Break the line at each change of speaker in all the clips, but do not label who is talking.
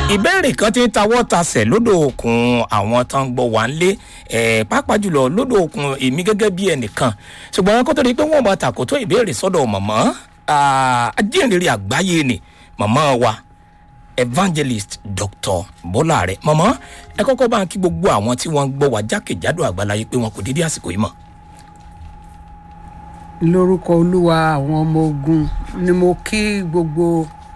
ìbéèrè kan ti ń tawọ́ tasẹ̀ lódò òkun àwọn tó ń gbọ́ wá ń lé ẹ̀ pàápàá jùlọ lódò òkun èmi gẹ́gẹ́ bí ẹnìkan ṣùgbọ́n kó tó di pé wọ́n mọ tàkótó ìbéèrè sọ́dọ̀ mọ̀mọ́ ajínrere àgbáyé ni mọ̀mọ́ wa evangelist dr bọ́lá rẹ̀ mọ̀mọ́ ẹ kọ́kọ́ bá ń kí gbogbo àwọn tí wọ́n ń gbọ́ wá jákèjádò àgbáláyé pé wọn kò dédé àsìkò yìí mọ̀.
lórúkọ olúwa àwọn ọmọ ogun ni mo kí gbogbo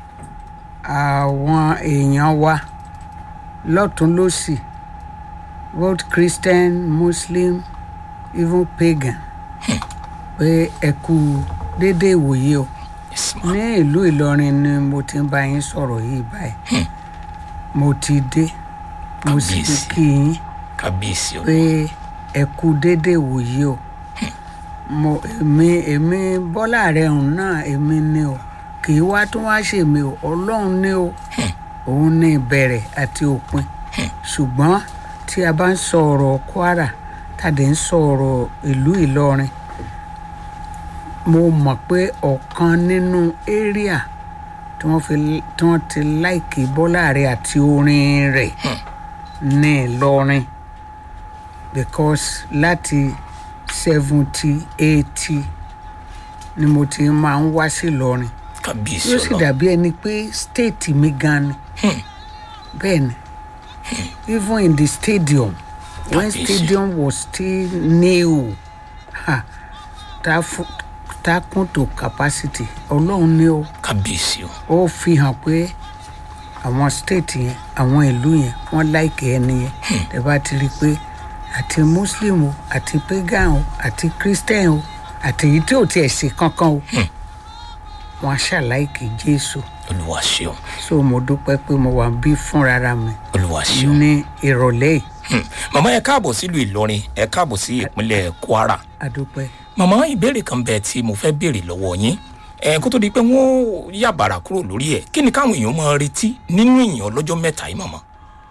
àwọn èèyàn wa lọ́tún lọ́sì both christian muslim even pagan pé ẹ kú déédéé ìwòye o
Yes, ma.
ní ìlú ìlọrin ni mo ti ń bá yín sọ̀rọ̀ yìí báyìí mo ti dé mo sì ti
Kábíyèsí.
kí yín
kábíyèsí o
pé ẹ kú déédéé ìwòye o mo èmi èmi bọ́lá rẹ̀ hùn náà èmi ni o kì í wá tún wá ṣèmi o ọlọ́run ni o òun ní ìbẹ̀rẹ̀ àti òpin ṣùgbọ́n tí a bá ń sọ ọ̀rọ̀ kwara tàdé ń sọ ọ̀rọ̀ ìlú ìlọrin mo mọ̀ pé ọ̀kan nínú area tí wọ́n fi tí wọ́n ti láìkì bọ́lá rẹ̀ àti orin rẹ̀ ní ìlọrin because láti seventy eighty ni mo ti máa ń wá sí ìlọrin
kábíyèsí
yóò sì
ọlọ́run
dàbí ẹni pé state mi gan ni bẹ́ẹ̀ ni even in the stadium when
Kábíyèsí.
stadium was still new ha, ta fu- ta kún to capacity ọlọ́run ni o
kábíyèsí o
ó fi hàn pé àwọn state yẹn àwọn ìlú yẹn wọ́n láìkè ẹni yẹn tẹ́ bá ti rí i pé àti muslim o àti pagan o àti christian o àti èyí tí ò tiẹ̀ ṣe kankan o wọ́n ṣàláìkè jésù
olúwa ṣeun
so mo dúpẹ́ pé mo wà bí fúnra mi
olúwa ṣeun.
ní ìrọ̀lẹ́ yìí
Hmm. màmá ẹ káàbọ̀ sílùú ìlọrin ẹ káàbọ̀ sí ìpínlẹ̀ kwara
adúpẹ́
màmá ìbéèrè kan bẹ tí mo fẹ́ béèrè lọ́wọ́ yín ẹ kó tó di pé wọ́n yàbàrà kúrò lórí ẹ̀ kí ni káwọn èèyàn máa retí nínú ìyìn ọlọ́jọ́ mẹ́ta yìí màmá.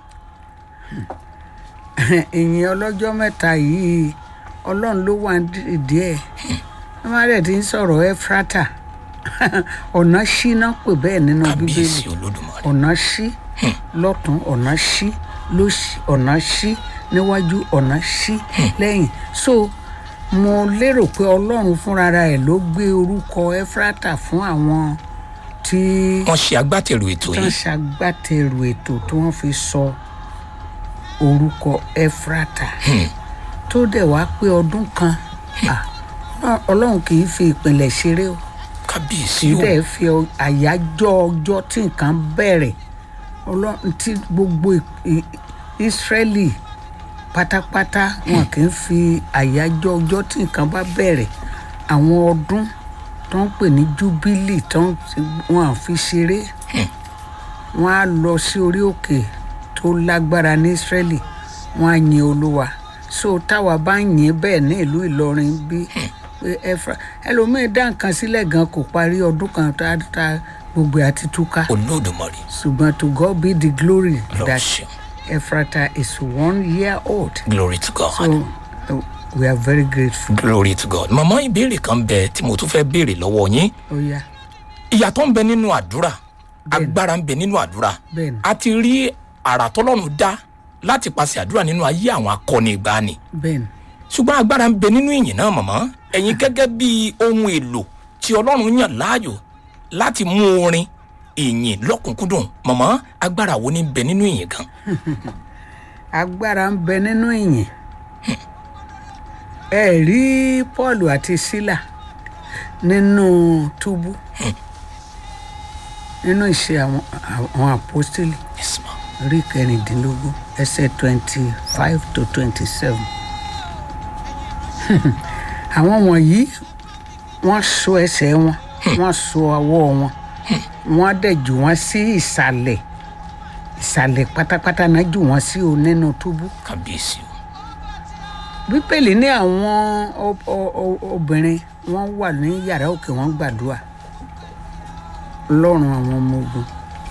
ìyìn ọlọ́jọ́ mẹ́ta yìí ọlọ́run ló wà ìdí ẹ̀ wọ́n má dẹ̀ ti ń sọ̀rọ̀ ẹ́frátà ọ̀nà ṣíná pè bẹ́ẹ̀ nínú bíbélì
kábíyèsí olódùmarè
ọ̀nà ṣí lọ́tún ọ̀nà ṣí lósì ọ̀nà ṣí níwájú ọ̀nà ṣí lẹ́yìn so mo lérò pé ọlọ́run fúnra ẹ̀ ló gbé orúkọ ẹ́frátà fún àwọn tí
wọ́n ṣe agbátẹrù ètò
tán
yìí
ṣagbátẹrù ètò tí wọ́n fi sọ orúkọ ẹ́frátà tó dẹ̀ wá pé ọdún kan ah, ọlọ́run kì í fi ìpìlẹ̀ ṣeré o
kábíyèsí
kì í
o
dẹ̀ fi ọ- àyájọ́ ọjọ́ tí nǹkan bẹ̀rẹ̀ ọlọ́run tí gbogbo ì- ì- ìsírẹ́lì pátápátá wọn kì í fi àyájọ́ ọjọ́ tí nǹkan bá bẹ̀rẹ̀ àwọn ọdún tó ń pè ní júbílì tó ń wọn à fi ṣeré wọn á lọ sí orí òkè tó lágbára ní ìsírẹ́lì wọn á yin olúwa so táwa bá ń yìn bẹ́ẹ̀ ní ìlú ìlọrin bí pé ẹfra ẹlòmíín dá nǹkan sílẹ̀ gan kò parí ọdún kan tá tá gbogbo ẹ̀ àti túká
olódùmarè
ṣùgbọ́n to God be the glory
lọ
that
ṣeun
Ephrata is one year old
glory to god
so uh, we are very grateful.
glory to god màmá ìbéèrè kan bẹ tí mo tún fẹ́ béèrè lọ́wọ́ yín
ó yá
ìyàtọ̀ ń bẹ nínú àdúrà agbára ń bẹ nínú àdúrà
bẹ́ẹ̀ ni
a ti rí àrà tọ́lọ́run dá láti paṣẹ àdúrà nínú ayé àwọn akọni ìgbàanì
bẹ́ẹ̀ ni
ṣùgbọ́n agbára ń bẹ nínú ìyìn náà mọ̀mọ́ ẹ̀yin gẹ́gẹ́ bí ohun èlò tí ọlọ́run yàn láàyò láti mú orin ìyìn lọ́kùnkúndùn mọ̀mọ́ agbára wo ni ń bẹ nínú ìyìn gan
agbára ń bẹ nínú ìyìn ẹ rí Paul àti Sílà nínú túbú nínú ìṣe àwọn àwọn àpọ́stélì
yes ma
orí kẹrìndínlógún ẹsẹ̀ twenty five to twenty seven àwọn wọ̀nyí wọ́n so ẹsẹ̀ wọn wọ́n so ọwọ́ wọn wọ́n dẹ̀ jù wọ́n sí ìsàlẹ̀ ìsàlẹ̀ pátápátá náà jù wọ́n sí o nínú túbú
kábíyèsí o
bípèlì ní àwọn o- o- o- obìnrin wọ́n wà ní yàrá òkè wọ́n gbàdúrà lọ́rùn àwọn ọmọ ogun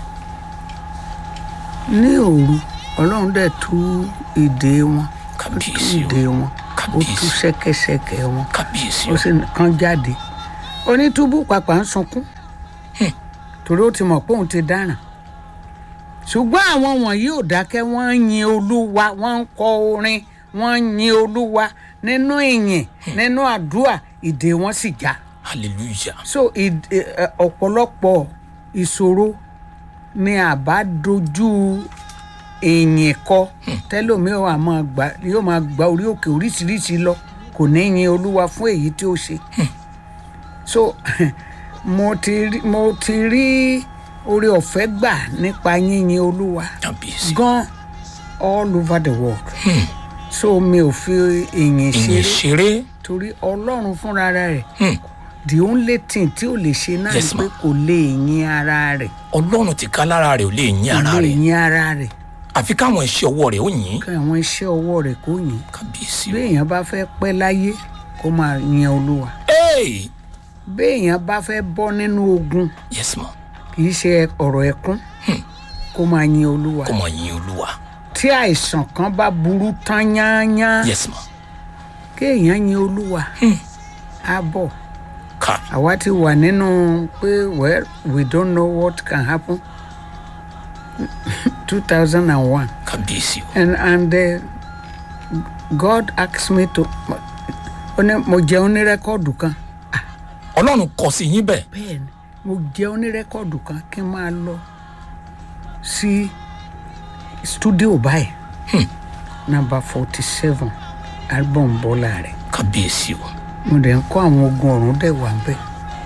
ní òru ọlọ́run dẹ̀ tú ìdè wọn ó tú
kábíyèsí o
ìdè wọn ó tú
kábíyèsí
ṣẹ́kẹ́ṣẹkẹ̀ wọn
kábíyèsí
ó
o
sì kàn jáde onítúbú pàpà ń sunkún torí ó ti mọ̀ pé òun ti dáràn ṣùgbọ́n àwọn wọ̀nyí ò dákẹ́ wọ́n ń yin olúwa wọ́n ń kọ orin wọ́n ń yin olúwa nínú ìyìn nínú àdúrà ìdè wọn sì já
hallelujah
so ìd- ẹ- ẹ- ọ̀pọ̀lọpọ̀ ìṣòro ni àbá dojú ìyìn kọ tẹlómiì wà máa gbà yóò máa gba orí òkè oríṣiríṣi lọ kò ní yin olúwa fún èyí tí ó ṣe so mo ti rí mo ti rí oore ọ̀fẹ́ gbà nípa yíyin olúwa
kábíyèsí
gan all over the world so mi ò fi ìyìn
ìyìn
ṣeré
ṣeré
torí ọlọ́run fúnra rẹ̀
Hmm.
the only thing tí ò lè ṣe náà
Yes,
ni pé
ma'am.
kò lè yin ara rẹ̀
ọlọ́run ti ká lára rẹ̀ ò lè yín
kò
ara
lè
rẹ̀
yin ara rẹ̀
àfi káwọn iṣẹ́ ọwọ́ rẹ̀ ó yìn
kí àwọn iṣẹ́ ọwọ́ rẹ̀ kó yìn
kábíyèsí
bí èèyàn bá fẹ́ pẹ́ láyé kó máa yin olúwa
Hey!
bí èèyàn bá fẹ́ bọ́ nínú ogun
yes ma
kì í ṣe ọ̀rọ̀ ẹkún kó máa yin olúwa
kó mọ̀ yìn olúwa
tí àìsàn kan bá burú tán yányán
yes ma
kéèyàn yin olúwa á bọ̀
ká
àwa ti wà nínú pé well we don't know what can happen two thousand and one
kábíyèsí o
and and uh, God asked me to ó ní mo jẹun ní rẹ́kọ̀dù kan
ọlọ́run kọ sí yín bẹ́ẹ̀
bẹ́ẹ̀ ni mo jẹun ní rẹ́kọ̀dù kan kí n máa lọ sí studio báyìí number forty seven album bọ́lá rẹ̀
kábíyèsí o
mo dẹ̀ ń kọ́ àwọn ogun ọ̀run dẹ̀ wà ń bẹ̀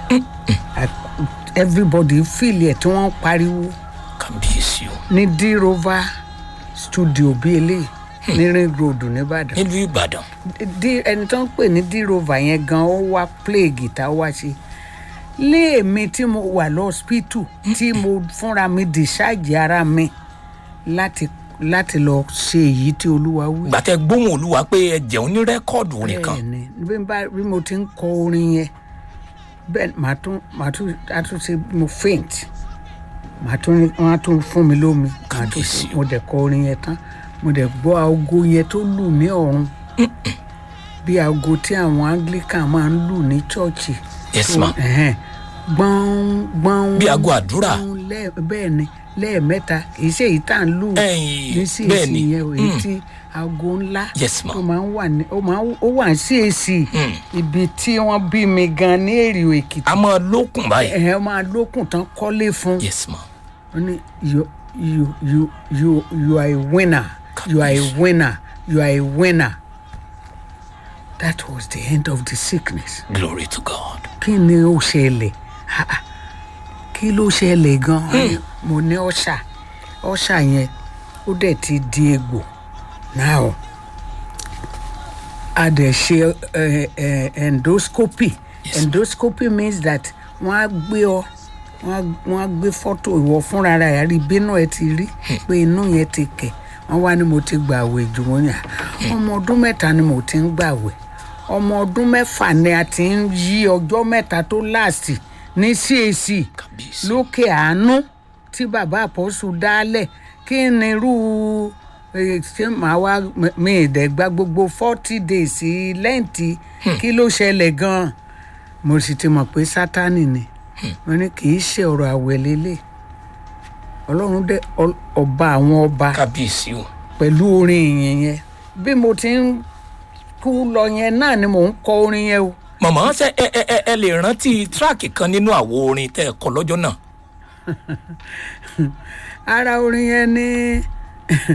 everybody feel ẹ̀ tí wọ́n ń pariwo
kábíyèsí o
ní d rover studio bíi eléyìí ní ring road nìbàdàn
nílùú ìbàdàn
D- ẹni tó ń pè ní d rover yẹn gan ó wá play guitar wá sí léèmi tí mo wà lọ́spítù tí mo fúnra mi discharge ara mi láti láti lọ ṣe èyí tí olúwa wí.
gbàtẹ́ gbóhùn olúwa pé ẹ jẹun ní rẹ́kọ́ọ̀dù orin kan
bẹ́ẹ̀ni bí n bá bí mo ti ń kọ orin yẹn bẹ́ẹ̀ màá tún màá tún á tún ṣe mo faint màá tún ní- wọ́n á tún fún mi lómi màá tún
Kábíyèsí o.
mo dẹ̀ kọ orin yẹn tán mo dẹ̀ gbọ́ aago yẹn tó lù ní ọ̀run bí aago tí àwọn anglican máa ń lù ní chọ́ọ̀chì
yes ma
ẹ̀hẹ́n. gbọ́n gbọ́n
Bí aago àdúrà.
gbọ́n lẹ́ẹ̀- bẹ́ẹ̀ ni lẹ́ẹ̀mẹ́ta kì í ṣe èyí tá à ń lù
Ẹ̀yìn,
ní CAC
bẹ́ẹ̀ ni.
yẹn o èyí
Mm.
tí aago ńlá
Yes, ma.
ó máa ń wà ní ó máa ń ó wà ní CAC
Mm.
ibi tí wọ́n bí mi gan ní èrè èkìtì
a máa lókun báyìí
ẹ̀ máa lókun tán kọ́lé fún
yes ma
ó ní you you you you you are a winner you are a
Kábíyèsí.
winner you are a winner that was the end of the sickness
glory to god
kí ni ó ṣẹlẹ̀ Ah, ah. kí ló ṣẹlẹ̀ gan-an mo ní ọ̀ṣà ọ̀ṣà yẹn ó dẹ̀ ti di egbò now a dẹ̀ ṣe eh, eh, endoscopy
Yes,
endoscopy means that wọ́n á gbé ọ wọ́n á- wọ́n á gbé fọ́tò ìwọ fúnra rẹ̀ rí bínú ẹ ti rí pé inú yẹn ti kẹ̀ wọ́n wá ní mo ti gbàwẹ̀ jù wọ́n yà ọmọ ọdún mẹ́ta ni mo ti ń gbàwẹ̀ ọmọ ọdún mẹ́fà ni a ti ń yí ọjọ́ mẹ́ta tó láàsì ní CAC
kábíyèsí
lókè àánú tí bàbá àpọ́sù dálẹ̀ kí ni irú eh, ṣé màá wá mi ìdẹ́gba gbogbo forty days lẹ́ǹtì kí ló ṣẹlẹ̀ gan-an mo sì ti mọ̀ pé sátánì ni mo ní kì í ṣe ọ̀rọ̀ àwẹ̀ lélẹ̀ ọlọ́run dé ọ- ọba àwọn ọba
kábíyèsí o
pẹ̀lú orin ìyìn yẹn bí mo ti ń kú lọ yẹn náà ni mò ń kọ orin yẹn o
mọ̀mọ́ ṣe ẹ ẹ ẹ ẹ lè rántí tíráàkì kan nínú àwo orin tẹ́ ẹ kọ lọ́jọ́ náà
ara orin yẹn ni